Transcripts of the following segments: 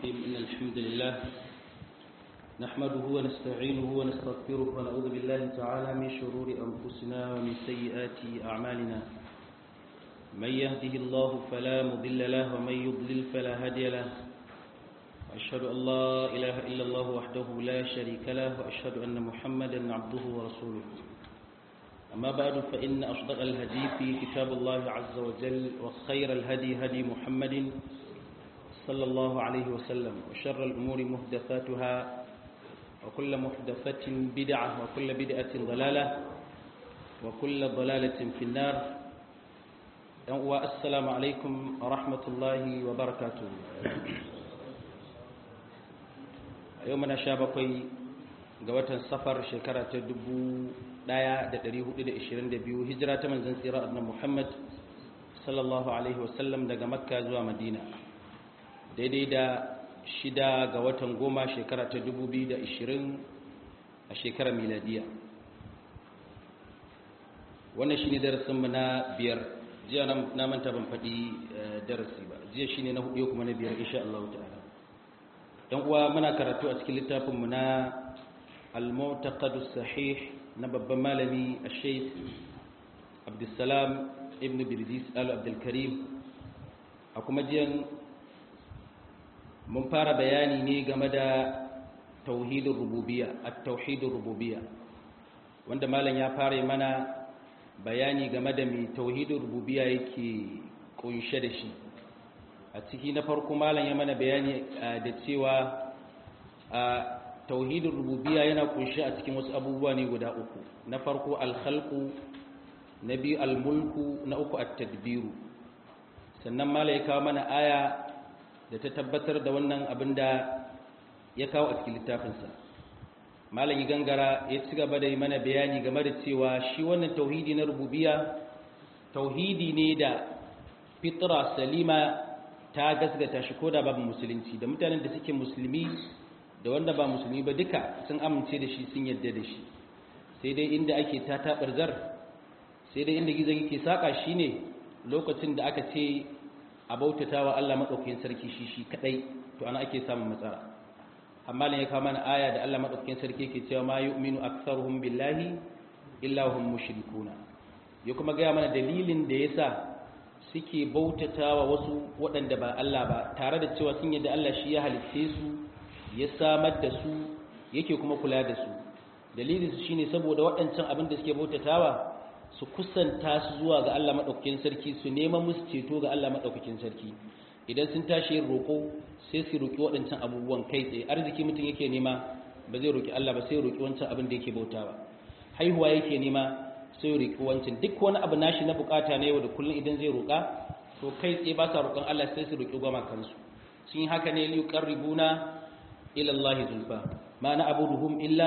الرحيم إن الحمد لله نحمده ونستعينه ونستغفره ونعوذ بالله تعالى من شرور أنفسنا ومن سيئات أعمالنا من يهده الله فلا مضل له ومن يضلل فلا هادي له وأشهد أن لا إله إلا الله وحده لا شريك له وأشهد أن محمدا عبده ورسوله أما بعد فإن أصدق الهدي في كتاب الله عز وجل وخير الهدي هدي محمد صلى الله عليه وسلم وشر الأمور محدثاتها وكل محدثة بدعة وكل بدعة ضلالة وكل ضلالة في النار والسلام عليكم ورحمة الله وبركاته يومنا شابكي قوة سفر شكرة دبو ɗaya da ɗari hudu da ishirin da biyu hijira ta manzan tsira annan muhammad sallallahu alaihi wasallam daga makka zuwa madina daidai da shida ga watan goma shekara ta dubu biyu da ishirin a shekarar miladiya wannan shi ne darasinmu na biyar jiya na manta ban faɗi darasi ba jiya shi ne na hudu kuma na biyar insha Allah ta'ala yan uwa muna karatu a cikin littafinmu na al-mu'taqadus sahih na babban malami a sheikh abdulsalam ibn birdis al-abdulkarim a kuma jiyan mun fara bayani ne game da tauhidin rububiya a tauhidin rububiya wanda malam ya fara mana bayani game da mai tauhidin rububiya yake kunshe da shi a ciki na farko malam ya mana bayani da cewa tauhidin rububiya yana kunshi a cikin wasu abubuwa ne guda uku na farko alkhalqu na biyu almulku na uku at-tadbiru sannan mala ya kawo mana aya da ta tabbatar da wannan abin da ya kawo a cikin littafinsa malam yi gangara ya ci gaba da yi mana bayani game da cewa shi wannan tauhidi na rububiya tauhidi ne da fitra salima ta gasgata shi ko da babu musulunci da mutanen da suke musulmi da wanda ba musulmi ba duka sun amince da shi sun yadda da shi sai dai inda ake ta taɓarzar sai dai inda gizon yake saƙa shi ne lokacin da aka ce a bautata wa Allah maɗaukakin sarki shi shi kaɗai to ana ake samun matsala amma ne ya kawo mana aya da Allah maɗaukakin sarki ke cewa ma yu'minu aktsaruhum billahi illa hum mushrikuna ya kuma gaya mana dalilin da yasa suke bautata wa wasu waɗanda ba Allah ba tare da cewa sun yadda Allah shi ya halitte su ya samar da su yake kuma kula da su dalilin su shine saboda waɗancan abin da suke bautatawa su kusanta su zuwa ga Allah madaukakin sarki su nema musu ceto ga Allah madaukakin sarki idan sun tashi yin roƙo sai su roƙi waɗancan abubuwan kai tsaye arziki mutum yake nema ba zai roƙi Allah ba sai ya roƙi wancan abin da yake bautawa haihuwa yake nema sai ya roƙi wancan duk wani abu nashi na bukata na yau da kullum idan zai roƙa to kai tsaye ba sa roƙon Allah sai su roƙi goma kansu sun yi haka ne liqarribuna إلى الله زلفى ما نعبدهم إلا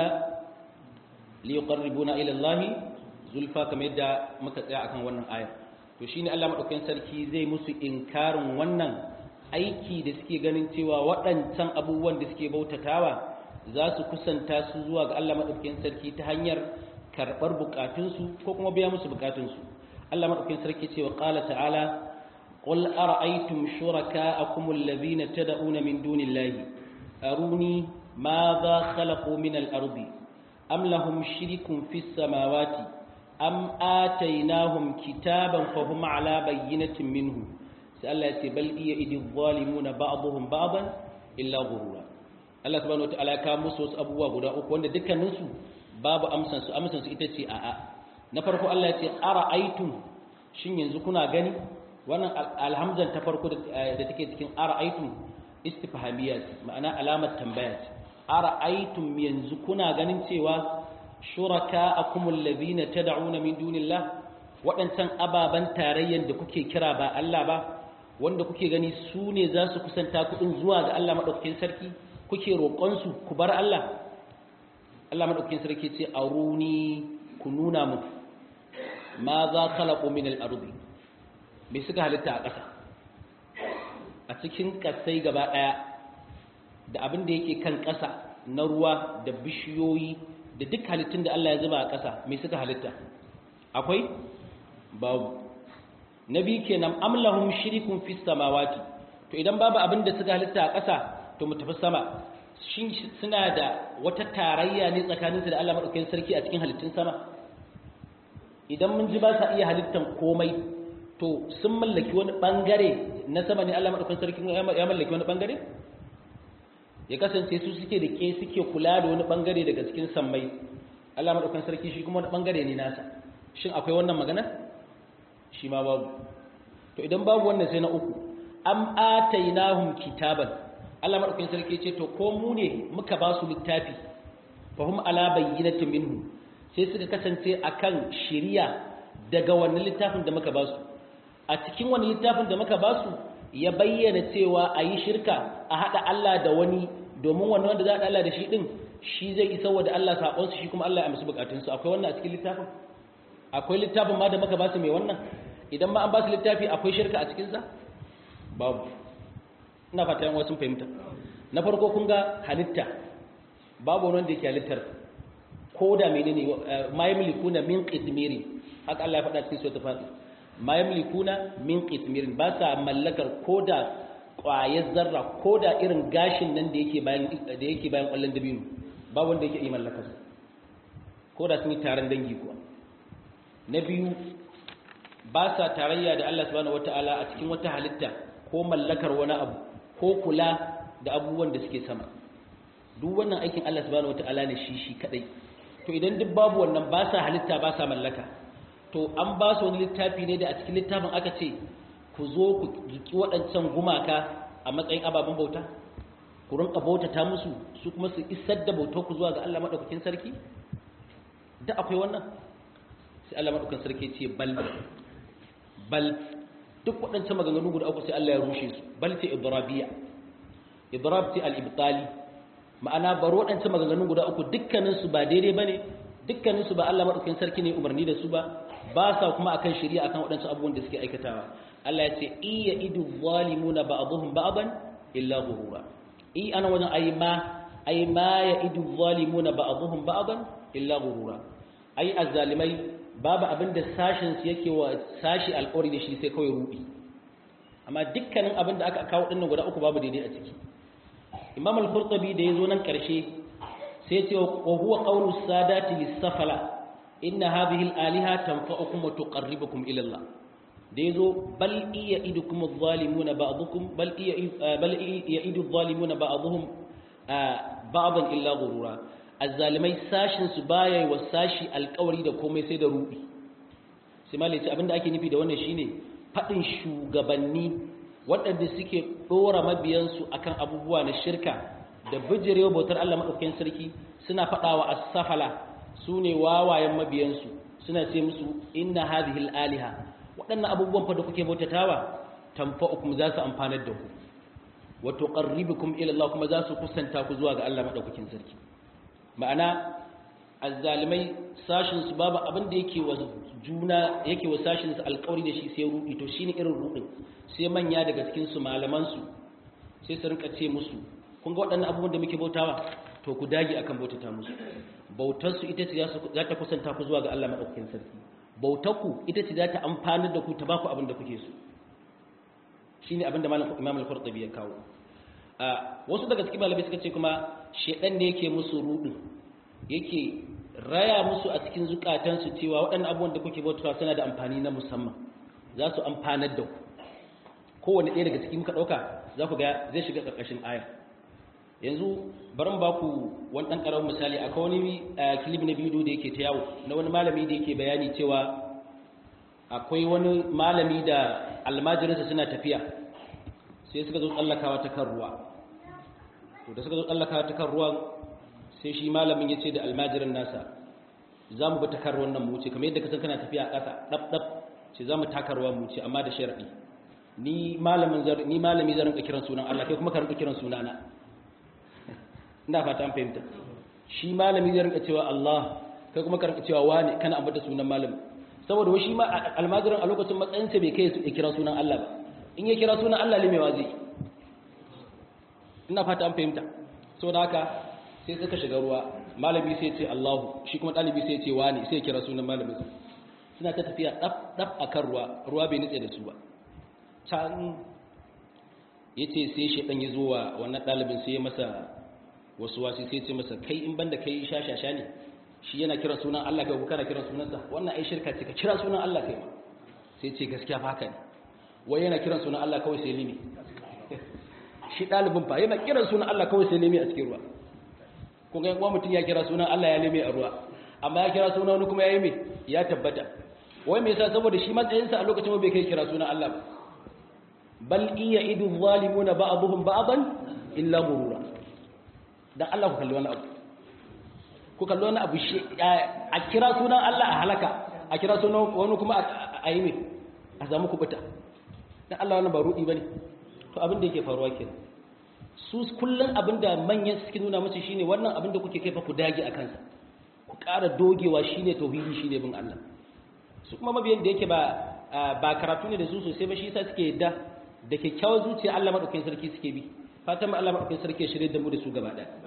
ليقربونا إلى الله زلفى كما يدعى مكتئة akan wannan aya to shine Allah madaukakin sarki zai musu inkarin wannan aiki da suke ganin cewa waɗancan abubuwan da suke bautatawa za su kusanta su zuwa ga Allah madaukakin sarki ta hanyar karɓar bukatunsu ko kuma biya musu bukatunsu Allah madaukakin sarki cewa qala ta'ala qul ara'aytum shuraka'akum alladhina tad'una min dunillahi أروني ماذا خلقوا من الأرض أم لهم شرك في السماوات أم آتيناهم كتابا فهم على بينة منه سألت بل إيد الظالمون بعضهم بعضا إلا غرورا Allah subhanahu wataala ya kawo musu wasu abubuwa guda uku wanda dukkaninsu babu amsan su amsan su ita ce a'a na farko Allah ya ce ara'aytum shin yanzu kuna gani wannan alhamzan ta farko da take cikin ara'aytum istifhamiyya ce ma'ana alamar tambaya ce ara'aytum yanzu kuna ganin cewa shuraka'akum allazina tad'una min dunillah waɗancan ababan tarayyan da kuke kira ba Allah ba wanda kuke gani su ne za su kusanta kuɗin zuwa ga Allah madaukakin sarki kuke roƙon su ku bar Allah Allah madaukakin sarki ce aruni ku nuna mu ma za khalaqu min al-ardi me suka halitta a ƙasa a cikin ƙasai gaba ɗaya da abin da yake kan ƙasa na ruwa da bishiyoyi da duk halittun da Allah ya zuba a ƙasa mai suka halitta akwai babu na biyu kenan amlahum shirikun fis samawati to idan babu abin da suka halitta a ƙasa to mu tafi sama shin suna da wata tarayya ne tsakaninsu da Allah madaukakin sarki a cikin halittun sama idan mun ji ba sa iya halittan komai to sun mallaki wani bangare na sama ne Allah madaukakin sarki ya mallaki wani bangare ya kasance su suke da ke suke kula da wani bangare daga cikin sammai Allah madaukakin sarki shi kuma wani bangare ne nasa shin akwai wannan magana shi ma babu to idan babu wannan sai na uku am atainahum kitaban Allah madaukakin sarki ce to ko mu ne muka ba su littafi fahum ala bayyinatin minhu sai suka kasance akan shiriya daga wannan littafin da muka ba su a cikin wannan littafin da muka ba su ya bayyana cewa a yi shirka a haɗa Allah da wani domin wannan wanda za a Allah da shi ɗin shi zai isa wa da Allah saƙonsu shi kuma Allah ya amsu buƙatunsu akwai wannan a cikin littafin akwai littafin ma da muka ba su mai wannan idan ma an ba su littafi akwai shirka a cikinsa babu ina fata yan wasu fahimta na farko kun ga halitta babu wani wanda yake halittar ko da menene ma yamlikuna min qitmirin haka Allah ya faɗa cikin suratul fatir ma yamlikuna min qitmirin ba sa mallakar koda ƙwayar zarra koda irin gashin nan da yake bayan da yake bayan ƙwallon dabino ba wanda yake yi mallakar koda sun yi taron dangi kuwa na biyu ba sa tarayya da Allah subhanahu wataala a cikin wata halitta ko mallakar wani abu ko kula da abubuwan da suke sama duk wannan aikin Allah subhanahu wataala ne shi shi kadai to idan duk babu wannan ba sa halitta ba sa mallaka to an ba su wani littafi ne da a cikin littafin aka ce ku zo ku jiki waɗancan gumaka a matsayin ababen bauta ku rinka bautata musu su kuma su isar da bautar ku zuwa ga Allah madaukakin sarki da akwai wannan sai Allah madaukakin sarki ce bal bal duk waɗancan maganganu guda uku sai Allah ya rushe su bal ce idrabiya idrab ce al-ibtali ma'ana baro waɗancan maganganu guda uku dukkanin su ba daidai bane dukkanin su ba Allah madaukakin sarki ne umarni da su ba ba sa kuma akan shari'a akan waɗancan abubuwan da suke aikatawa Allah ya ce iya idu zalimuna ba'dhum ba'dan illa ghurura i ana wajen ai ma ai ma ya idu zalimuna ba'dhum ba'dan illa ghurura ai azzalimai babu abin da sashin su yake wa sashi alƙawari da shi sai kawai rudi amma dukkanin abin da aka kawo dinnan guda uku babu daidai a ciki Imam al-Qurtubi da yazo nan karshe sai ce wa huwa qawlu sadati lis-safala inna hadhihi al-aliha tanfa'ukum wa tuqarribukum ila Allah da yazo bal iya idukum adh-dhalimuna ba'dukum bal iya bal ya'idu adh-dhalimuna ba'dhum ba'dan illa ghurura azzalimai sashin su baya wa sashi alƙawari da komai sai da rubi sai malai ce abinda ake nufi da wannan shine fadin shugabanni waɗanda suke dora mabiyansu akan abubuwa na shirka da bijirewa bautar Allah madaukakin sarki suna fadawa as-safala su ne wawayen mabiyansu suna ce musu inna hadhihi aliha waɗannan abubuwan fa da kuke bautatawa tanfa'ukum za su amfanar da ku wa tuqarribukum ila Allah kuma za su kusanta ku zuwa ga Allah madaukakin sarki ma'ana azzalimai sashin su babu abin da yake wa juna yake wa sashin su alƙawari da shi sai rudi to shine irin rudin sai manya daga cikin su malaman su sai su rinka ce musu kun ga waɗannan abubuwan da muke bautawa to ku dage akan bautata musu bautarsu ita ce za ta kusanta ku zuwa ga Allah maɗaukakin sarki bautarku ita ce za ta amfanar da ku ta ba ku abin da kuke so shi ne abin da imam al-qurtubi ya kawo wasu daga cikin malamai suka ce kuma shedan ne yake musu rudu yake raya musu a cikin zukatansu cewa waɗannan abubuwan da kuke bautawa suna da amfani na musamman za su amfanar da ku kowane ɗaya daga cikin muka ɗauka za ku ga zai shiga ƙarƙashin aya yanzu barin ba ku wani ɗan ƙaramin misali akwai wani kilib na bidiyo da yake ta yawo na wani malami da yake bayani cewa akwai wani malami da almajirinsa suna tafiya sai suka zo tsallakawa ta kan ruwa to da suka zo tsallakawa ta kan ruwan sai shi malamin ya ce da almajirin nasa za mu bi ta kan ruwan nan mu wuce kamar yadda kasan kana tafiya a ƙasa ɗab ɗab ce za mu taka ruwa mu wuce amma da sharaɗi ni malamin ni malami zan rinka kiran sunan Allah kai kuma ka rinka kiran sunana ina fata an fahimta shi malami zai rinka cewa Allah kai kuma ka rinka cewa wani kana ambata sunan malami saboda wai shi ma almajirin a lokacin matsayin sa bai kai ya kira sunan Allah ba in ya kira sunan Allah limewa zai ina fata an fahimta saboda haka sai suka shiga ruwa malami sai ce Allahu shi kuma dalibi sai ce wani sai ya kira sunan malamin suna ta tafiya dab dab akan ruwa ruwa bai nitse da su ba can yace sai shedan ya zo wa wannan dalibin sai ya masa wasu wasi sai ya ce masa kai in banda kai shashasha ne shi yana kiran sunan Allah kai kana kiran sunansa wannan ai shirka ce ka kira sunan Allah kai ma sai ce gaskiya fa haka ne wai yana kiran sunan Allah kawai sai limi shi dalibin fa yana kiran sunan Allah kawai sai limi a cikin ruwa kun ga kuma mutum ya kira sunan Allah ya limi a ruwa amma ya kira sunan wani kuma ya yi me ya tabbata wai me yasa saboda shi matsayinsa a lokacin bai kai kira sunan Allah ba bal iya idu zalimuna ba'dhum ba'dan illa gurura dan Allah ku kalli wani abu ku kalli wani abu shi a kira sunan Allah a halaka a kira sunan wani kuma a yi me a samu kubuta dan Allah wannan ba rudi bane to abin da yake faruwa kenan su kullun abin da manyan suke nuna musu shine wannan abin da kuke kaifa ku dage a kansa ku ƙara dogewa shine tauhidi shine bin Allah su kuma mabiyan da yake ba ba karatu ne da su sosai ba shi yasa suke yadda da kyakkyawar zuciya Allah madaukakin sarki suke bi fatan Allah madaukakin sarki ya shirye da mu da su gaba ɗaya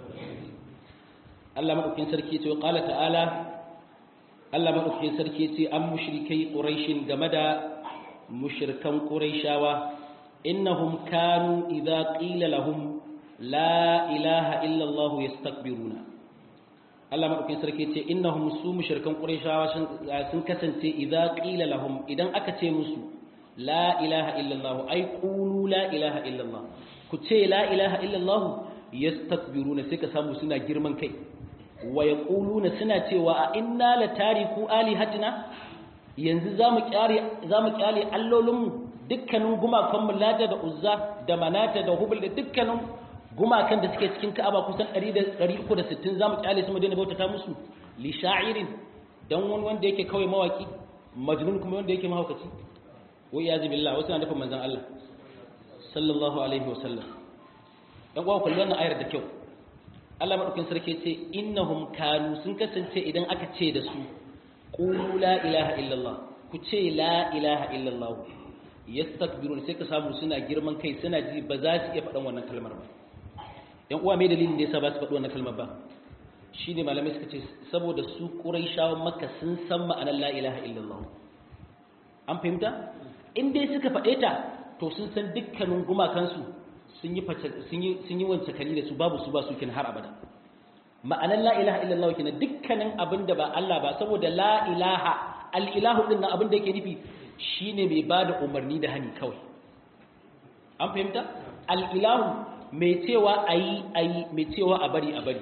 Allah madaukakin sarki ya ce qala ta'ala Allah madaukakin sarki ya ce an mushrikai quraishin game da mushrikan quraishawa innahum kanu idza qila lahum la ilaha illa Allah yastakbiruna Allah madaukakin sarki ya ce innahum su mushrikan quraishawa sun kasance idza qila lahum idan aka ce musu la ilaha illa Allah ai qulu la ilaha illa Allah ku ce la ilaha illa Allah yastakbiruna sai ka samu suna girman kai wa yaquluna suna cewa a inna la tariku alihatina yanzu zamu kyale zamu kyale allolinmu dukkanin gumakan mu lata da uzza da manata da hubul da dukkanin gumakan da suke cikin ka'aba kusan 100 360 zamu kyale su mu daina bautata musu li sha'irin dan wani wanda yake kawai mawaki majnun kuma wanda yake mahaukaci wa iyazi billah wasu na nufin manzon Allah sallallahu alaihi wasallam dan uwa kullu wannan ayar da kyau Allah madaukin sarki ce innahum kanu sun kasance idan aka ce da su qulu la ilaha illallah ku ce la ilaha illallah yastakbirun sai ka samu suna girman kai suna ji ba za su iya faɗan wannan kalmar ba yan uwa me dalilin da yasa ba su faɗi wannan kalmar ba shine malamai suka ce saboda su quraishawan makka sun san ma'anar la ilaha illallah an fahimta in dai suka faɗe ta to sun san dukkanin gumakansu sun yi sun yi wance kali da su babu su ba su kin har abada ma'anar la ilaha illallah kina dukkanin abin da ba Allah ba saboda la ilaha al-ilahu din nan abin da yake nufi shine mai bada umarni da hani kawai an fahimta al-ilahu mai cewa ayi ayi mai cewa a bari a bari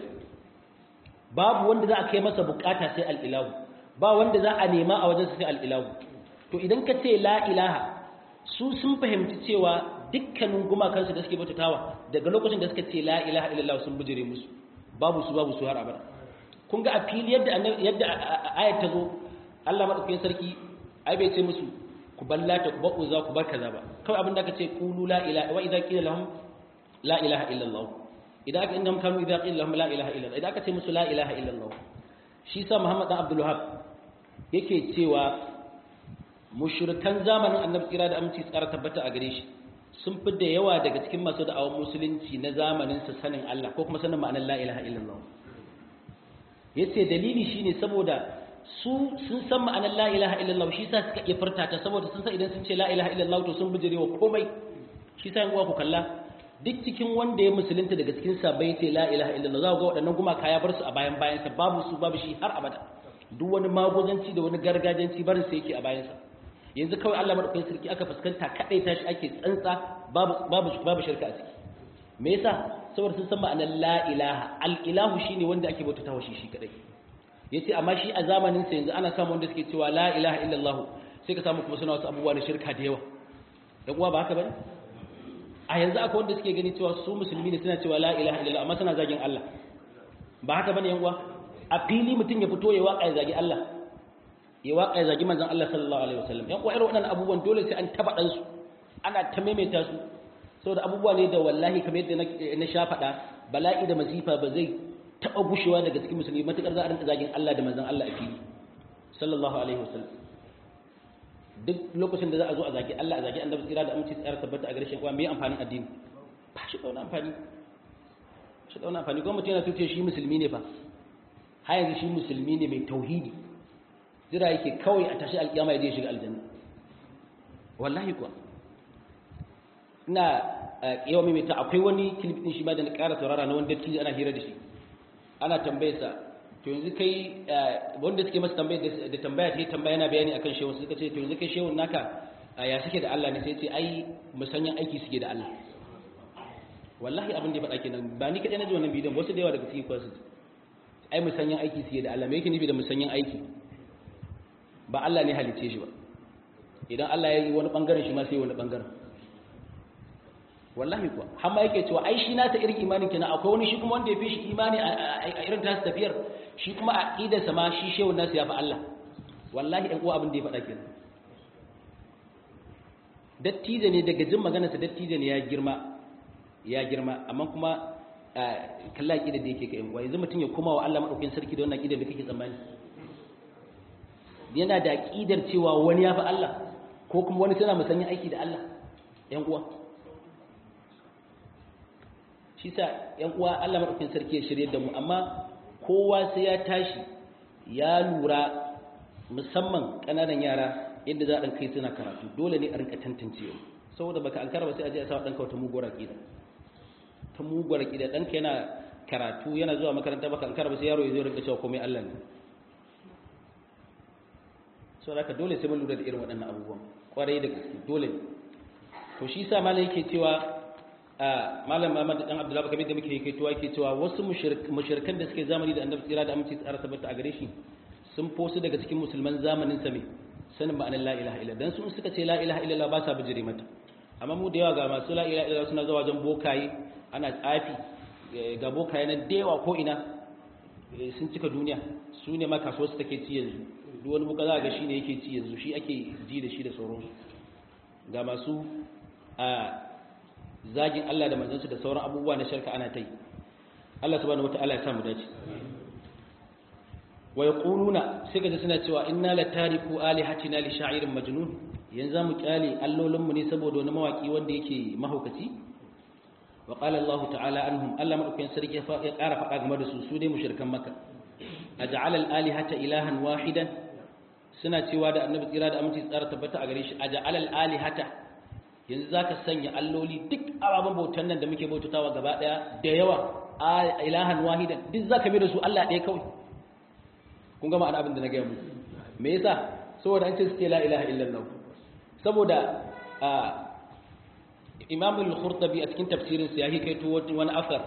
babu wanda za a kai masa bukata sai al-ilahu ba wanda za a nema a wajen sai al-ilahu to idan ka ce la ilaha su sun fahimci cewa dukkanin gumakansu da suke bautatawa daga lokacin da suka ce la ilaha illallah sun bujire musu babu su babu su har abada kun ga a fili yadda yadda ayat ta zo Allah madaukakin sarki ai bai ce musu ku ballata ku ba'u za ku bar kaza ba kawai abin da aka ce qulu la ilaha wa idza qila lahum la ilaha illallah idan aka innahum kanu idza qila lahum la ilaha illallah idan aka ce musu la ilaha illallah shi sa Muhammad dan Abdul Wahhab yake cewa mushrikan zamanin annabi kira da aminci tsara tabbata a gare shi sun fi da yawa daga cikin masu da'awar musulunci na zamanin sa sanin Allah ko kuma sanin ma'anar la ilaha illallah yace dalili shine saboda su sun san ma'anar la ilaha illallah shi sa suka iya furta ta saboda sun san idan sun ce la ilaha illallah to sun bijire wa komai shi sa yanguwa ku kalla duk cikin wanda ya musulunta daga cikin sabai ce la ilaha illallah za ku ga waɗannan gumaka ya bar su a bayan bayansa babu su babu shi har abada duk wani magozanci da wani gargajanci barin sa yake a bayansa yanzu kawai Allah madaukakin sarki aka fuskanta kadai tashi ake tsantsa babu babu babu shirka a ciki me yasa saboda sun san ma'anar la ilaha al ilahu shine wanda ake bautata wa shi shi kadai yace amma shi a zamanin sa yanzu ana samu wanda suke cewa la ilaha illallah sai ka samu kuma suna wasu abubuwa na shirka da yawa dan uwa ba haka bane a yanzu akwai wanda suke gani cewa su musulmi ne suna cewa la ilaha illallah amma suna zagin Allah ba haka bane yan uwa a fili mutum ya fito ya waka ya zagi Allah ya waka ya zagi manzon Allah sallallahu alaihi wasallam yan uwa irin waɗannan abubuwan dole sai an taba dan su ana ta maimaita su saboda abubuwa ne da wallahi kamar yadda na sha faɗa bala'i da masifa ba zai taɓa gushewa daga cikin musulmi matuƙar za a rinka zagin Allah da manzon Allah a fili sallallahu alaihi wasallam duk lokacin da za a zo a zagi Allah a zagi annabi tsira da aminci tsara tabbata a gare shi kuwa me amfanin addini ba shi da wani amfani shi da wani amfani kuma mutum yana tuce shi musulmi ne fa har yanzu shi musulmi ne mai tauhidi jira yake kawai a tashi alƙiyama ya je shiga aljanna wallahi kuwa ina yawa maimaita akwai wani clip din shi ma da na ƙara saurara na wanda dattijo ana hira da shi ana tambayarsa to yanzu kai wanda suke masa tambaya da tambaya ta tambaya yana bayani akan shehu suka ce to yanzu kai shehun naka ya suke da Allah ne sai ce ai musanyan aiki suke da Allah wallahi abin da ya faɗa kenan ba ni kaɗai na ji wannan bidiyon wasu da yawa daga cikin kwasu ai musanyan aiki suke da Allah me yake nufi da musanyan aiki ba Allah ne halicce shi ba idan Allah ya yi wani bangaren shi ma sai wani bangaren wallahi kuwa har ma yake cewa ai shi na ta irin imanin kenan akwai wani shi kuma wanda ya fi shi imani a irin tasu tafiyar shi kuma a idarsa ma shi shehu nasu ya fi Allah wallahi ɗan uwa abin da ya faɗa kenan dattijo ne daga jin maganarsa dattijo ne ya girma ya girma amma kuma kalla ƙidar da yake ka yan uwa yanzu mutum ya koma wa Allah maɗaukakin sarki da wannan ƙidar da kake tsammani yana da ƙidar cewa wani ya fi Allah ko kuma wani tana musanyin aiki da Allah yan uwa shi sa yan uwa Allah maɗaukakin sarki ya shirye da mu amma kowa sai ya tashi ya lura musamman ƙananan yara yadda za a kai suna karatu dole ne a rinka tantancewa saboda baka an karaba sai a je a sa ɗanka wata muguwar aƙida ta muguwar aƙida ɗanka yana karatu yana zuwa makaranta baka an karaba sai yaro ya zo rinka cewa komai Allah ne saboda haka dole sai mun lura da irin waɗannan abubuwan kwarai da gaske dole ne to shi sa malam yake cewa malam Muhammad dan Abdullah kamar da muke yake cewa yake cewa wasu mushrikan da suke zamani da Annabi tsira da aminci tsara tabbata a gare shi sun fosu daga cikin musulman zamanin sa me sanin ma'anar la ilaha illa dan sun suka ce la ilaha illallah ba sa bijire mata amma mu da yawa ga masu la ilaha illallah suna zuwa wajen bokaye ana tsafi ga bokaye nan da yawa ko ina sun cika duniya su ne ma kasuwar su take ci yanzu duk wani buka za ga shi ne yake ci yanzu shi ake ji da shi da sauransu ga masu a zagin Allah da manzansu da sauran abubuwa na shirka ana ta yi Allah subhanahu wata'ala ya samu dace wa yaquluna sai ga suna cewa inna la tariku alihatina li sha'irin majnun yanzu mu kyale allolin mu ne saboda wani mawaki wanda yake mahaukaci wa qala Allah ta'ala anhum Allah madaukakin sarki ya ƙara faɗa game da su su dai mushrikan makka aj'ala al-alihata ilahan wahidan suna cewa da annabi tsira da aminci tsara tabbata a gare shi aj'ala al-alihata yanzu za ka sanya alloli duk ababen bautan nan da muke bautatawa gaba ɗaya da yawa a ilahan wahidan duk za ka mai da su Allah ɗaya kawai kun gama ana abin da na gaya muku me yasa saboda an ce su ce la ilaha illallah saboda imam al-khurtabi a cikin tafsirin sa ya kaito wani asar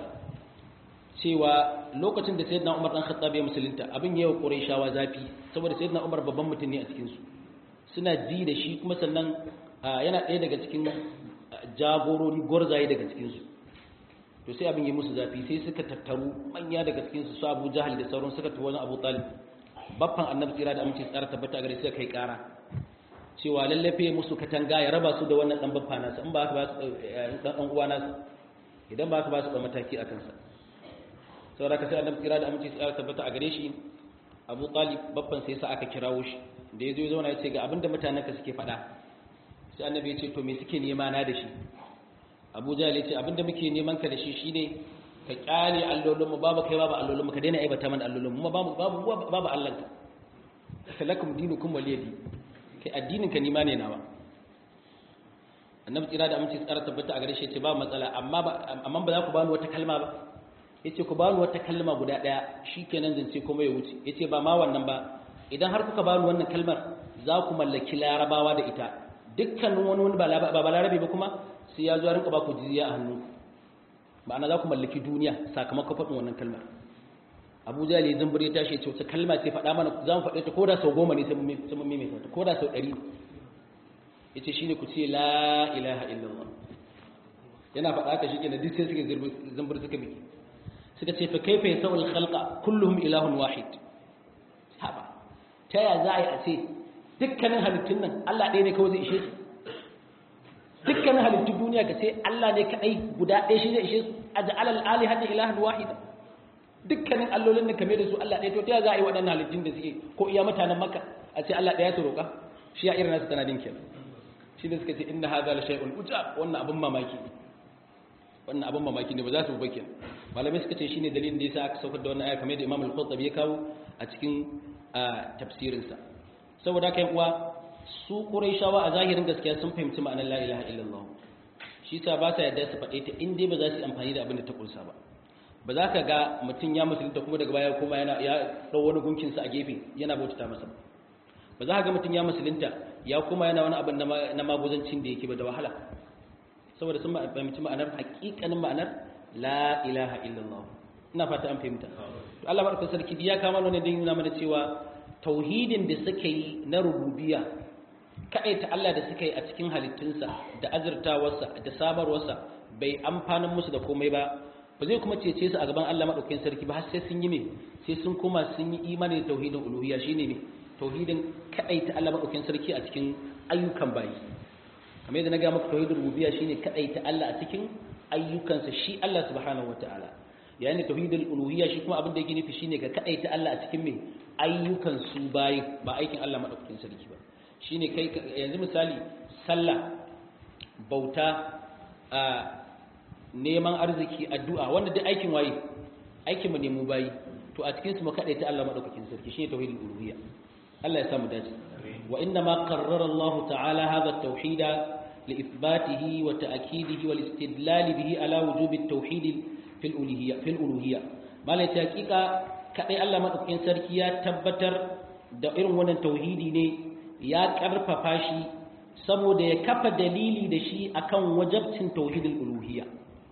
cewa lokacin da sayyidina umar dan khattab ya musulunta abin yayi wa quraishawa zafi saboda sayyidina umar babban mutum ne a cikin su suna ji da shi kuma sannan yana ɗaya daga cikin jagorori gwarzaye daga cikinsu to sai abin yi musu zafi sai suka tattaru manya daga cikinsu su abu jahal da sauran suka tafi wajen abu talib baffan annabi tsira da aminci tsara tabbata a gare suka kai kara cewa lallafe musu katanga ya raba su da wannan dan baffa nasa in ba ka ba su dan dan uwa nasa idan ba ka ba su da mataki a kansa saboda ka sai annabi tsira da aminci tsara tabbata a gare shi abu talib baffan sai sa aka kirawo shi da ya zo ya zauna ya ce ga abinda mutanen ka suke faɗa sai annabi ya ce to me suke nema na da shi abu jahal ya ce abinda muke neman ka da shi shine ka kyale allolinmu babu kai babu allolinmu ka daina aibata mana allolinmu kuma babu babu babu allanka salakum dinukum waliyadi kai addinin ka nima ne nawa annabi tsira da aminci tsara tabbata a gare shi ce ba matsala amma ba amma ba za ku bani wata kalma ba yace ku bani wata kalma guda daya shikenan zance kuma ya wuce yace ba ma wannan ba idan har kuka bani wannan kalmar za ku mallaki larabawa da ita dukkanin wani wani ba balarabe ba kuma sai ya zo ya rinka ba ku jizya a hannu ma'ana za ku mallaki duniya sakamakon faɗin wannan kalmar abu jahal ya zumbur ya tashi ya ce wata kalma ce faɗa mana za mu faɗe ta koda sau goma ne sai mun maimaita ta koda sau ɗari ya ce shine ku ce la ilaha illallah yana faɗa haka shi ke duk sai suka zumbur suka biki suka ce fa kaifa yasawul khalqa kulluhum ilahun wahid haba ta ya za a yi a ce dukkanin halittun nan Allah ɗaya ne kawai zai ishe su dukkanin halittun duniya ka ce Allah ne kaɗai guda ɗaya shi zai ishe su a ja'ala al'ali hada ilahan wahida dukkanin allolin nan kame da su Allah ɗaya to ta za a yi waɗannan halittun da suke ko iya mutanen makka a ce Allah ɗaya su roƙa shi ya irin nasu tana din kenan shi ne suka ce inna hadha la shay'un uja wannan abin mamaki ne wannan abin mamaki ne ba za su ba kenan malamai suka ce shine dalilin da yasa aka saukar da wannan aya kamar da Imam al-Qurtubi ya kawo a cikin tafsirinsa saboda haka uwa su Qurayshawa a zahirin gaskiya sun fahimci ma'anar la ilaha illallah shi sa ba sa yadda su faɗe ta in dai ba za su yi amfani da abin da ta kunsa ba ba za ka ga mutum ya musulunta kuma daga baya kuma yana ya ɗau wani gunkinsa a gefe yana bautata masa ba za ka ga mutum ya musulunta ya kuma yana wani abin na maguzancin da yake ba da wahala saboda sun fahimci ma'anar haƙiƙanin ma'anar la ilaha illallah ina fata an fahimta to Allah madaukakin sarki ya kama wani din nuna mana cewa tauhidin da suka yi na rububiyya kaɗai ta Allah da suka yi a cikin halittunsa da azurtawarsa da samarwarsa bai amfanin musu da komai ba ba zai kuma cece su a gaban Allah madaukakin sarki ba har sai sun yi me sai sun koma sun yi imani da tauhidin uluhiyya shine ne tauhidin kaɗai ta Allah madaukakin sarki a cikin ayyukan bayi kamar yadda na ga maka tauhidin rububiyya shine kaɗai ta Allah a cikin ayyukansa shi Allah subhanahu wataala yayin da tauhidul uluhiyya shi kuma abin da yake nufi shine ga kaɗai ta Allah a cikin me ayyukan su bayi ba aikin Allah madaukakin sarki ba shine kai yanzu misali sallah bauta a neman arziki addu'a wanda duk aikin waye aikin mu ne mu bayi to a cikin su mu kadaita Allah madaukakin sarki shine tauhidul uluhiyya Allah ya samu dace wa inna ma qarrara Allah ta'ala hadha at-tauhid li ithbatihi wa ta'kidihi wal istidlal bihi ala wujub at-tauhid fil uluhiyya fil uluhiyya malai ta hakika kadai Allah madaukakin sarki ya tabbatar da irin wannan tauhidi ne ya karfafa shi saboda ya kafa dalili da shi akan wajabcin tauhidul uluhiyya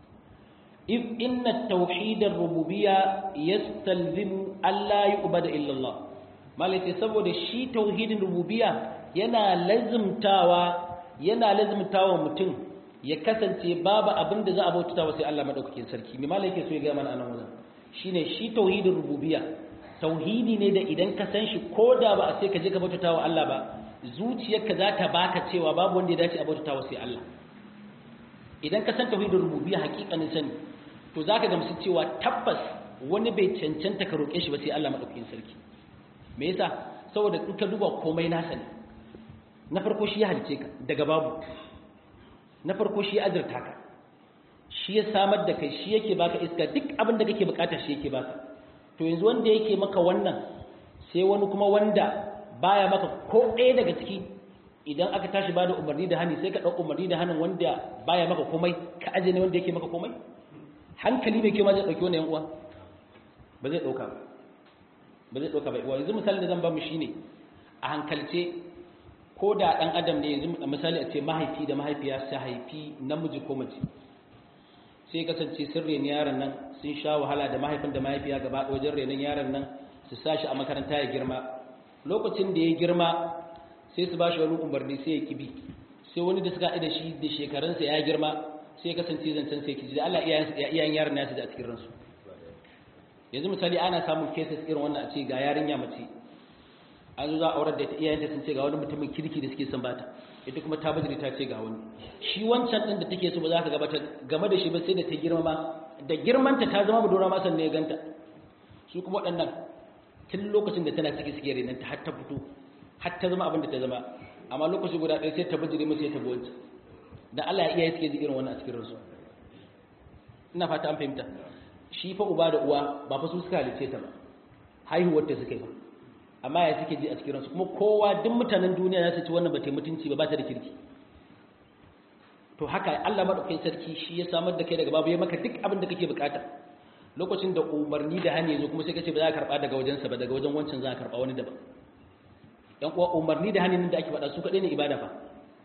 if inna tauhidar rububiyya yastalzimu alla yu'bada illa Allah malaka saboda shi tauhidin rububiyya yana lazimtawa yana lazimtawa mutum ya kasance babu abin da za a bautata sai Allah madaukakin sarki me malaka so ya ga mana anan wannan shine shi tauhidin rububiyya tauhidi ne da idan ka san shi ko da ba a sai ka je ka bautata wa Allah ba zuciyarka za ta baka cewa babu wanda ya dace a bautata wa sai Allah idan ka san tauhidin rububiyya hakikanin sani to zaka gamsu cewa tabbas wani bai cancanta ka roƙe shi ba sai Allah madaukakin sarki me yasa saboda in ka duba komai nasa ne na farko shi ya halice ka daga babu na farko shi ya azurta ka shi ya samar da kai shi yake baka iska duk abin da kake bukata shi yake baka to yanzu wanda yake maka wannan sai wani kuma wanda baya maka ko ɗaya daga ciki idan aka tashi bada umarni da hani sai ka ɗau umarni da hannun wanda baya maka komai ka aje ne wanda yake maka komai hankali mai kyau ma zai ɗauki wani uwa ba zai ɗauka ba zai ɗauka ba yanzu misali da zan ba mu shine a hankalce ko da ɗan adam ne yanzu misali a ce mahaifi da mahaifiya su haifi namiji ko mace sai kasance sun reni yaron nan sun sha wahala da mahaifin da mahaifiya gaba wajen renon yaron nan su sa shi a makaranta ya girma lokacin da ya girma sai su ba shi wani umarni sai ya kibi sai wani da suka da shi da shekarunsa ya girma sai kasance zancen sai kiji da Allah iyayen yaron nasu da a cikin ransu yanzu misali ana samun cases irin wannan a ce ga yarinya mace an zo za a aurar da ita iyayenta sun ce ga wani mutumin kirki da suke son bata ita kuma ta bajiri ta ce ga wani shi wancan din da take so ba za ka gabata game da shi ba sai da ta girma da girmanta ta zama budura ma sannan ya ganta su kuma waɗannan tun lokacin da tana ciki suke renanta har ta fito har ta zama abin da ta zama amma lokaci guda ɗaya sai ta bajiri mace ya tabi wancan da Allah ya iyaye suke ji irin wannan a cikin ransu ina fata an fahimta shi fa uba da uwa ba fa su suka halice ta ba haihuwar ta suka yi ba amma ya suke ji a cikin ransu kuma kowa duk mutanen duniya za su ci wannan ba ta mutunci ba ba ta da kirki to haka Allah madaukakin sarki shi ya samar da kai daga babu ya maka duk abin da kake bukata lokacin da umarni da hani yazo kuma sai kace ba za ka karba daga wajensa ba daga wajen wancan za ka karba wani daban dan uwa umarni da hanin da ake faɗa su kadai ne ibada fa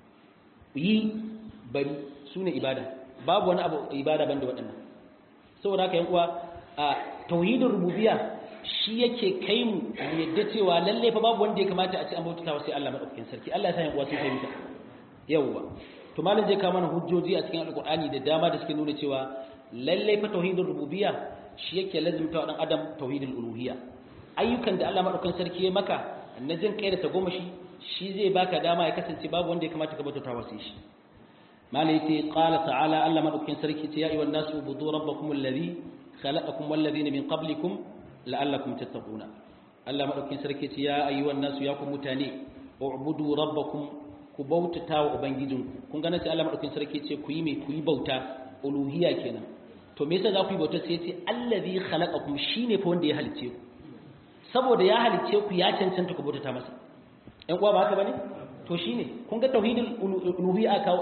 yi bari su ne ibada babu wani abu ibada banda waɗannan saboda haka yan uwa a tauhidin rububiyya shi yake kai mu yadda cewa lalle fa babu wanda ya kamata a ci an bautata sai Allah madaukakin sarki Allah ya sa yan uwa sun fahimta yawwa to malam zai kawo mana hujjoji a cikin alqur'ani da dama da suke nuna cewa lalle fa tauhidin rububiyya shi yake lazimta wa dan adam tauhidul uluhiyya ayyukan da Allah madaukakin sarki ya maka na jin kai da tagomashi shi zai baka dama ya kasance babu wanda ya kamata ka bautata sai shi malai ce qala ta'ala Allah madaukakin sarki ce ya ayyuhan nasu budu rabbakum alladhi khalaqakum wal ladina min qablikum la'allakum tattaquna Allah madaukakin sarki ce ya ayyuhan nasu ya ku mutane ubudu rabbakum ku bautata wa ubangijinku kun ga nace Allah madaukakin sarki ce ku yi me ku yi bauta uluhiyya kenan to me yasa za ku yi bauta sai ce allazi khalaqakum shine fa wanda ya halice ku saboda ya halice ku ya cancanta ku bautata masa ɗan uwa ba haka bane to shine kun ga tauhidul uluhiyya kawo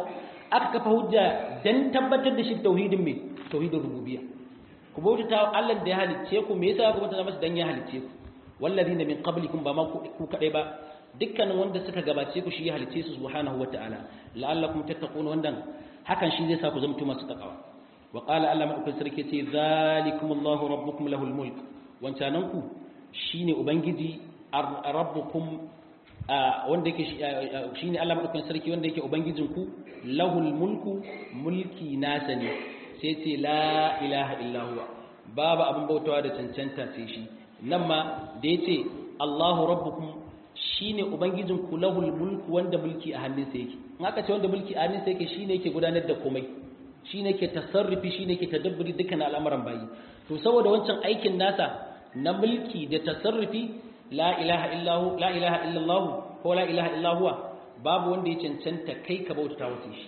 aka kafa hujja dan tabbatar da shi tauhidin me tauhidin rububiyya ku bautata Allah da ya halicce ku me yasa ku bautata masa dan ya halicce ku wallazina min qablikum ba ma ku kadai ba dukkanin wanda suka gabace ku shi ya halicce su subhanahu wataala la'allakum tattaqun wannan hakan shi zai sa ku zamto masu takawa wa qala Allah madaukakin sarki ce zalikumullahu rabbukum lahul mulk wancanan ku shine ubangiji rabbukum wanda yake shine Allah madaukakin sarki wanda yake ubangijin ku lahul mulku mulki nasa ne sai ce la ilaha illa huwa babu abin bautawa da cancanta sai shi nan ma da yace Allahu rabbukum shine ubangijin ku lahul mulku wanda mulki a hannunsa yake in aka ce wanda mulki a hannunsa yake shine yake gudanar da komai shine yake tasarrufi shine yake tadabburi dukkan al'amuran bayi to saboda wancan aikin nasa na mulki da tasarrufi la ilaha illahu la ilaha illallah ko la ilaha illa huwa babu wanda ya cancanta kai ka bauta wace shi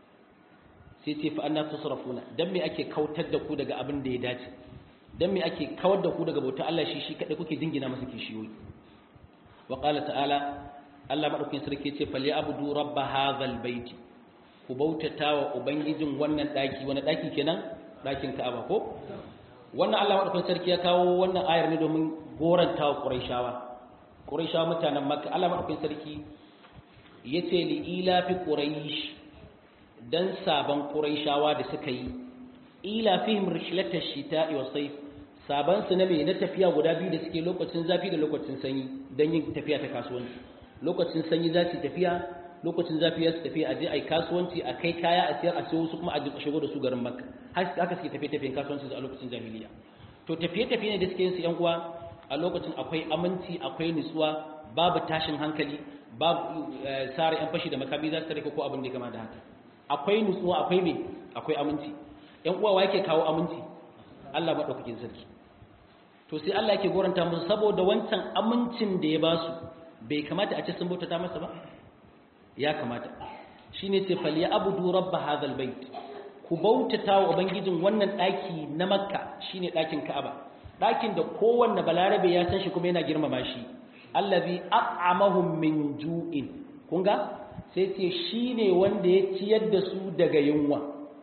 sai ce fa anna tusrafuna dan me ake kautar da ku daga abin da ya dace dan me ake kawar da ku daga bauta Allah shi shi kadai kuke dingina masa kishiyoyi wa qala ta'ala Allah madaukakin sarki ce fal ya'budu rabb hadhal bait ku bautata wa ubangijin wannan daki wani daki kenan dakin Ka'aba ko wannan Allah madaukakin sarki ya kawo wannan ayar ne domin goranta wa Qurayshawa Qurayshawa mutanen Makka Allah madaukakin sarki yace li ila fi quraish dan saban Qurayshawa da suka yi ila fihim rishlatash shita'i was sayf saban su na me na tafiya guda biyu da suke lokacin zafi da lokacin sanyi dan yin tafiya ta kasuwanci lokacin sanyi za su tafiya lokacin zafi ya su tafiya a je a yi kasuwanci a kai kaya a siyar a siyo su kuma a shigo da su garin makka haka suke tafiye tafiyen kasuwanci a lokacin jahiliya to tafiye tafiye ne da suke yin su yan uwa a lokacin akwai aminci akwai nutsuwa babu tashin hankali babu sare yan fashi da makami za su tare ko abin da ya kama da haka akwai nutsuwa akwai me akwai aminci yan uwa wa yake kawo aminci Allah madaukakin sarki to sai Allah yake goranta musu saboda wancan amincin da ya ba su bai kamata a ce sun bautata masa ba ya kamata shine ce fal ya abudu rabb hadhal bait ku bautata wa ubangijin wannan daki na makka shine dakin ka'aba dakin da kowanne balarabe ya san shi kuma yana girmama shi allazi at'amahum min ju'in kun ga sai ce shine wanda ya ciyar da su daga yunwa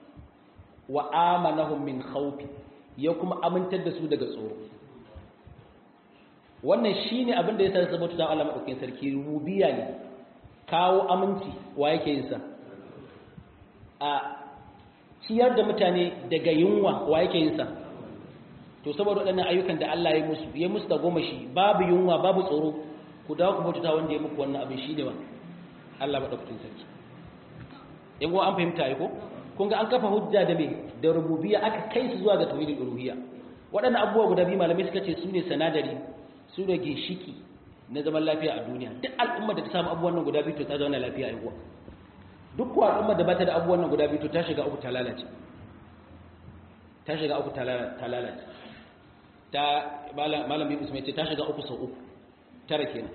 wa amanahum min khawfi ya kuma amintar da su daga tsoro wannan shine abin da ya sa saboda ta Allah madaukakin sarki rubiya ne kawo aminci wa yake yin sa a ciyar da mutane daga yunwa wa yake yin sa to saboda waɗannan ayyukan da Allah ya musu ya musu da goma shi babu yunwa babu tsoro ku dawo ku bauta wanda ya muku wannan abin shine wa Allah madaukakin sarki yan an fahimta ai ko kun ga an kafa hujja da me da rububiyya aka kai su zuwa ga tauhidul uluhiyya waɗannan abubuwa guda biyu malamai suka ce su ne sanadari su da ginshiki na zaman lafiya a duniya duk al'ummar da ta samu abubuwan nan guda biyu to ta zauna lafiya a yawa duk kuwa al'ummar da ba ta da abubuwan nan guda biyu to ta shiga uku ta lalace ta shiga uku ta lalace ta malamin usman ce ta shiga uku sau uku tara kenan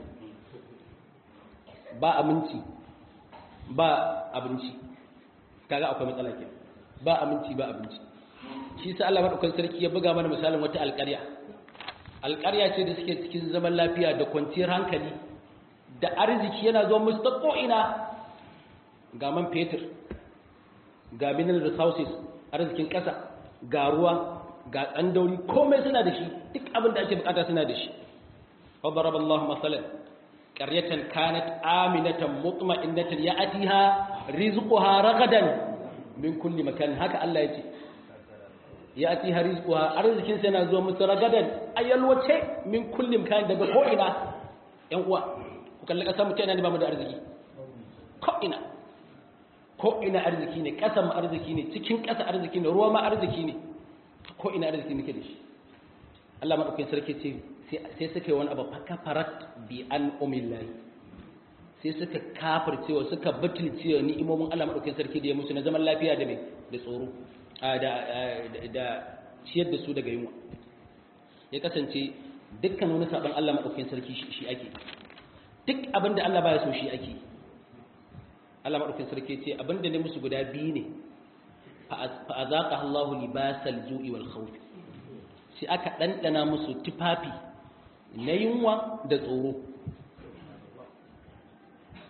ba aminci ba abinci kaga akwai matsala kenan ba aminci ba abinci shi sa Allah madaukakin sarki ya buga mana misalin wata alƙarya alƙarya ce da suke cikin zaman lafiya da kwanciyar hankali da arziki yana zuwa musu ta ko'ina ga man fetur ga mineral resources arzikin ƙasa ga ruwa ga tsandauri komai suna da shi duk abin da ake bukata suna da shi fadarab Allah masalan qaryatan kanat aminatan mutma'innatan ya'tiha rizquha ragadan min kulli makan haka Allah ya ce ya ti harizquha arzikin sai yana zuwa musu ragadan ayalwace min kullum kayan daga ko ina yan uwa ku kalli kasar mutum yana ne ba mu da arziki ko ina ko ina arziki ne kasar mu arziki ne cikin kasa arziki ne ruwa ma arziki ne ko ina arziki nake da shi Allah madaukakin sarki ce sai suka yi wani abu fakafarat bi an umillahi sai suka kafircewa suka butulcewa ni'imomin Allah madaukakin sarki da ya musu na zaman lafiya da mai da tsoro da ciyar da su daga yunwa ya kasance dukkan wani saban Allah maɗaukakin sarki shi ake duk abin da Allah baya so shi ake Allah maɗaukakin sarki ce abin da ne musu guda biyu ne fa azaqa Allahu libasal ju'i wal khawf sai aka dandana musu tufafi na yunwa da tsoro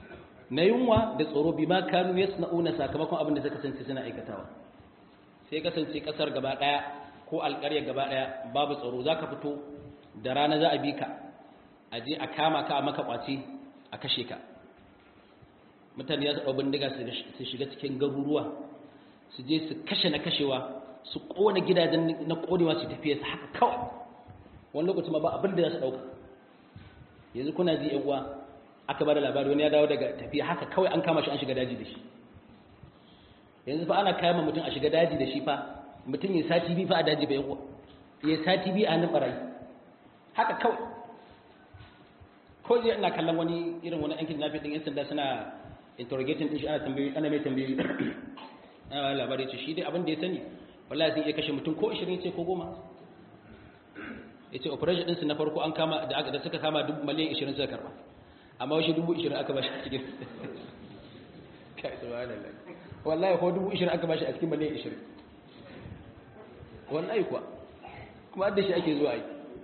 na yunwa da tsoro bima kanu yasna'una sakamakon abin da suka kasance suna aikatawa sai kasance kasar gaba daya ko alƙarya gaba daya babu tsaro zaka fito da rana za a bi ka a je a kama ka a maka kwace a kashe ka mutane ya su bindiga su shiga cikin garuruwa su je su kashe na kashewa su kona gidajen na konewa su tafiya su haka kawai wani lokaci ma ba abin da za su dauka yanzu kuna ji yan uwa aka bada labari wani ya dawo daga tafiya haka kawai an kama shi an shiga daji da shi yanzu fa ana kama mutum a shiga daji da shi fa mutum ya sati bi fa a daji bai uwa ya sati bi a hannun barayi haka kawai ko je ina kallon wani irin wani yankin nafi din yan sanda suna interrogating din shi ana tambayoyi ana mai tambayoyi ana labari ce shi dai abin da ya sani wallahi sun iya kashe mutum ko 20 ce ko 10 yace operation din su na farko an kama da da suka kama duk miliyan 20 suka karba amma wasu dubu 20 aka bashi a cikin kai subhanallah wallahi ko dubu 20 aka bashi a cikin miliyan 20 wallahi kuwa kuma da shi ake zuwa yi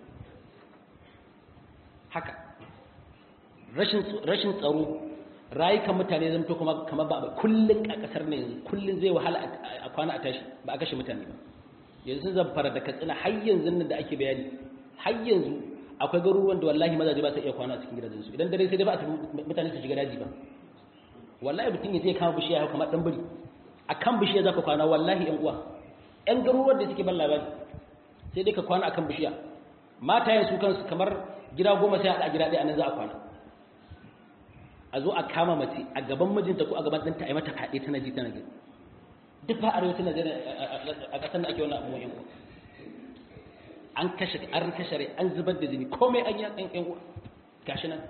haka rashin rashin tsaro rayukan mutane zan to kuma kamar ba kullun a kasar ne yanzu kullun zai wahala a kwana a tashi ba a kashe mutane ba yanzu zan fara da katsina har yanzu nan da ake bayani har yanzu akwai garuruwan da wallahi mazaje ba su iya kwana a cikin gidajensu idan dare sai dai ba a mutane su shiga daji ba wallahi mutum ya je kama bishiya ya kamar dan biri akan bishiya zaka kwana wallahi yan uwa yan garuruwan da suke ban labari sai dai ka kwana akan bishiya matayen su kansu kamar gida goma sai a gida ɗaya anan za a kwana a zo a kama mace a gaban mijinta ko a gaban ɗanta a yi mata kaɗe tana ji tana gani duk fa arewacin Najeriya a ƙasar da ake wani abubuwan yan uwa an kashe an kashe rai an zubar da jini komai an yi an yan uwa gashi nan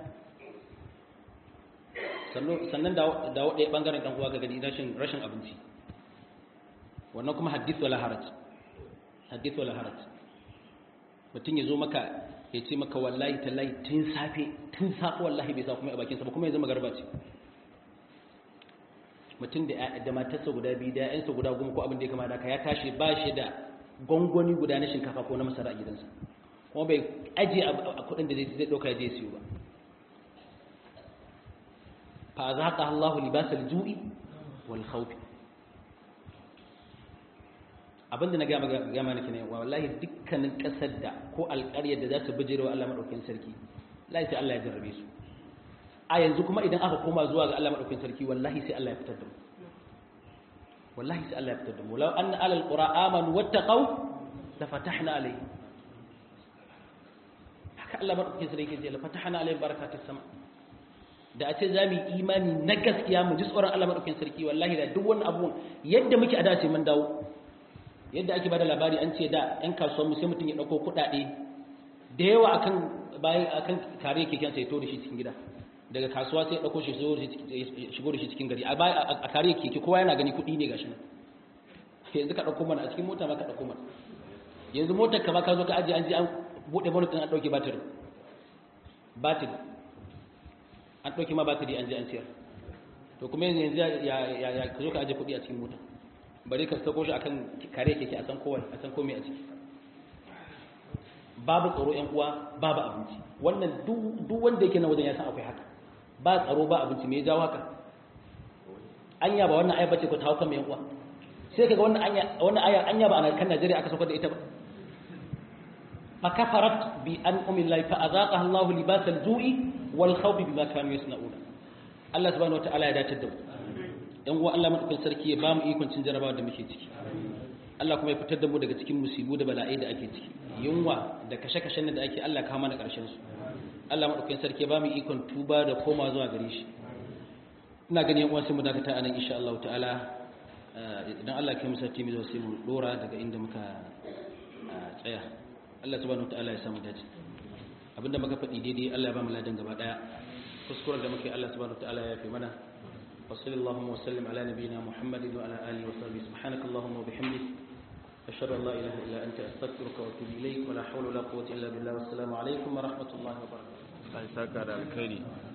sannan da da ɗaya bangaren ɗan uwa ga gani rashin rashin abinci wannan kuma hadith wala haraj hadith wala haraj mutum ya zo maka ya ce maka wallahi tallahi tun safe tun safe wallahi bai sa kuma a bakinsa ba kuma ya zama garba ce mutum da matarsa guda biyu da ‘yansa guda goma ko abin da ya kama da ka ya tashi ba shi da gwangwani guda na shinkafa ko na masara a gidansa kuma bai ajiye a kudin da zai ɗauka ya je siyo ba fa za ka Allah libasar ju'i wal khawfi abinda na gama gama nake ne wallahi dukkanin kasar da ko alƙaryar da za su bijiro Allah madaukakin sarki wallahi sai Allah ya jarrabe su a yanzu kuma idan aka koma zuwa ga Allah madaukakin sarki wallahi sai Allah ya fitar da mu wallahi sai Allah ya fitar da mu law anna alal qura amanu wattaqau la fatahna alayhim haka Allah madaukakin sarki ya ce la fatahna alayhim barakatus sama da a ce za mu yi imani na gaskiya mu ji tsoron Allah madaukakin sarki wallahi da duk wani abu yadda muke a dace mun dawo yadda ake bada labari an ce da yan kasuwan mu sai mutum ya dauko kuɗaɗe da yawa akan bayan akan kare keken sai to da shi cikin gida daga kasuwa sai ya dauko shi shigo da shi cikin gari a kare keke kowa yana gani kuɗi ne gashi nan yanzu ka dauko mana a cikin mota ma ka dauko mana yanzu motar ka ba ka zo ka ajiye an je an bude bonnet din an dauke batiri batiri an dauke ma batiri an je an siyar to kuma yanzu ya ya ya ka zo ka ajiye kuɗi a cikin mota bari ka sako shi akan kare keke a san kowa a san komai a ciki babu tsaro ƴan uwa babu abinci wannan duk wanda yake na wajen ya san akwai haka ba tsaro ba abinci me ya jawo haka anya ba wannan aya bace ko ta hauka mai ƴan uwa sai kaga wannan anya wannan aya anya ba a kan Najeriya aka saukar da ita ba fa kafarat bi an umillahi fa azaqaha Allah libas al-ju'i wal khawf bima kanu yasna'una Allah subhanahu wa ta'ala ya dace da mu yan uwa Allah madaukakin sarki ya ba mu ikon cin jarabawa da muke ciki Allah kuma ya fitar da mu daga cikin musibu da bala'i da ake ciki yunwa da kashe-kashen da ake Allah kawo mana karshen su Allah madaukakin sarki ya ba mu ikon tuba da koma zuwa gare shi ina ganin yan uwa sai mu dakata anan insha Allah ta'ala idan Allah ya musa timi sai mu dora daga inda muka tsaya Allah subhanahu ta'ala ya samu dace abinda muka faɗi daidai Allah ya ba mu ladan gaba daya kuskuren da muke Allah subhanahu ta'ala ya fi mana وصل اللهم وسلم على نبينا محمد وعلى آله وصحبه سبحانك اللهم وبحمدك أشهد أن لا إله إلا أنت أستغفرك وأتوب إليك ولا حول ولا قوة إلا بالله والسلام عليكم ورحمة الله وبركاته.